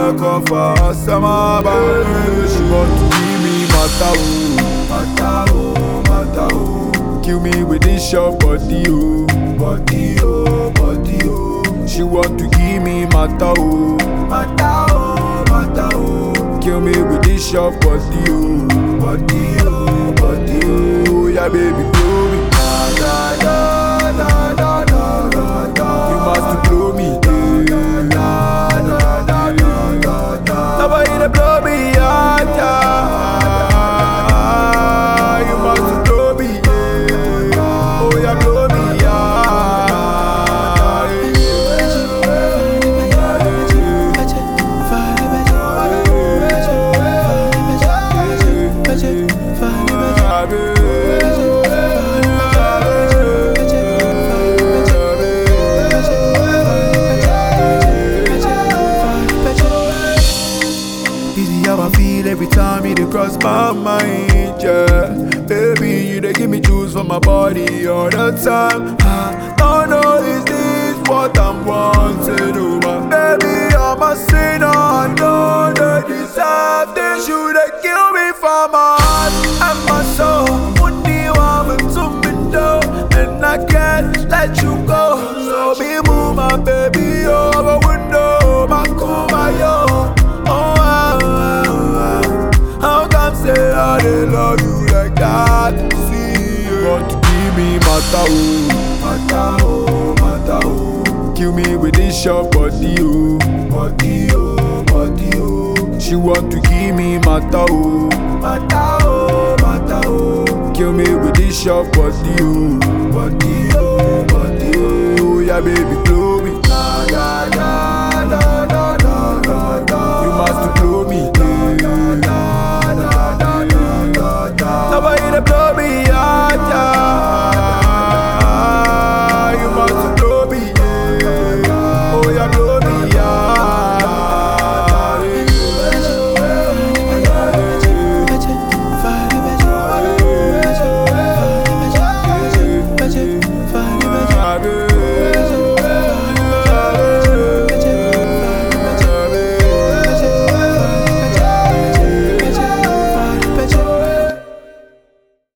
back off her summer baby. She want to give me mata oh, mata oh, mata oh. Kill me with this your body oh, body oh, body oh. She want to give me mata oh, mata oh, mata oh. Kill me with this your body oh, body oh, body oh. Yeah baby blow me, da da da da da da da da. You must blow me, yeah. da da da da da da. Nobody to blow me, yeah, yeah. You must blow me, yeah. Oh yeah, blow me, Easy how I feel every time you dey cross my mind, yeah. Baby, you dey give me juice for my body all the time. I don't know is this what I'm wanting, oh my baby, I'm a sinner. I know they deserve this. You dey kill me for my heart and my soul. Only one to me though, and I can't let you go. So be move my baby over window, my my yo. Oh, ah, ah, ah. How come say I dey love you like that? See, you want to give me mata oh, mata oh, mata oh. Kill me with this your body oh, body oh, body oh. She want to give me mata oh, mata oh, mata oh. Kill me with this your body oh, body oh, body oh. Yeah, baby,